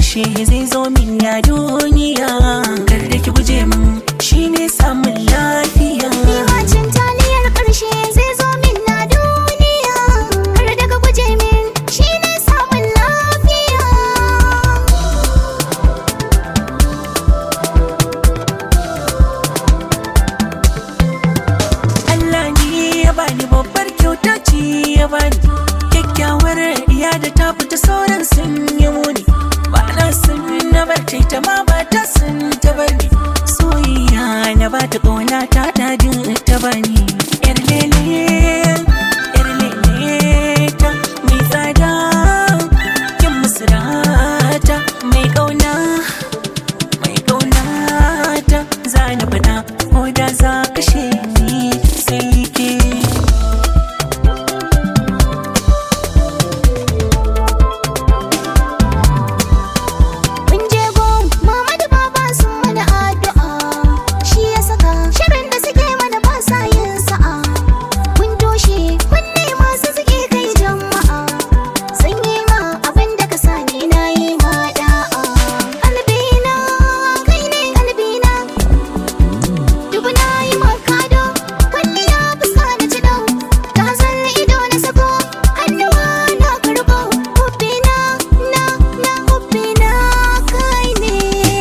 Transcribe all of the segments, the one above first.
ƙarshe zai zo min ya duniya kar da ki guje min shine samun lafiya Bacin taliyar ƙarshe zai zo min na duniya Kar daga guje min shi ne samun lafiya Allah ne ya bani babbar kyauta ce ya bani kyakkyawar iya da ta fita sauran sun yi muni ba na sun na bar ta ita ma ba ta sun ta bar ni soyayya na ba ta ƙauna ta dadin ta bani yar lele yar lele ta mai tsada kin musurata mai ƙauna mai ƙaunata za na faɗa ko da za kashe ni sai ke Mun je gon mama da baba sun mana addu'a Shi ya saka shirin da suke mana ba sa yin sa'a Mun toshe kunne masu suke kai jama'a Sun yi ma abin da ka sani na yi ma da'a Kalbina kai ne kalbina Dubu na yi makado kwalliya fuska na ci dau Ta zalli ido na sako hannuwa na karɓo Hubbina na na hubbina kai ne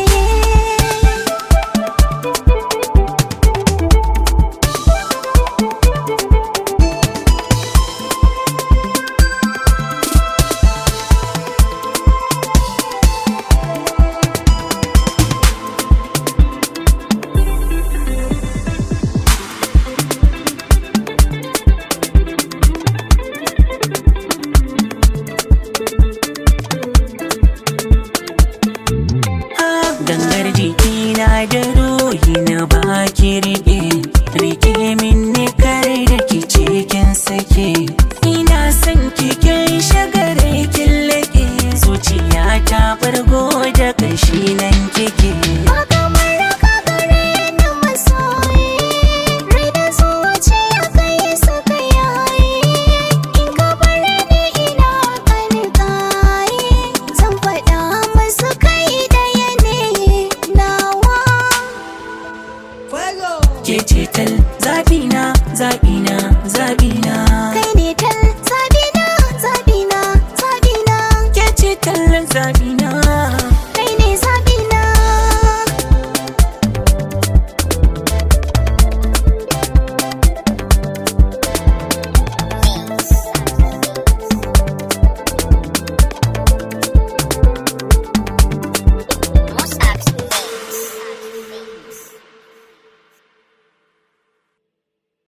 gangar jikina da ruhi na baki rike rike min ne kare da ki cikin sake ina son kikin shagare kin lake zuciya ta fargo da kashi nan kike Ba kamar raka gare ni masoyi Rai da zuciya kai suka yayi In ka bar ni ina ƙarƙayi Zan faɗa musu kai ɗaya ne nawa ke cetal zabina zabina zabina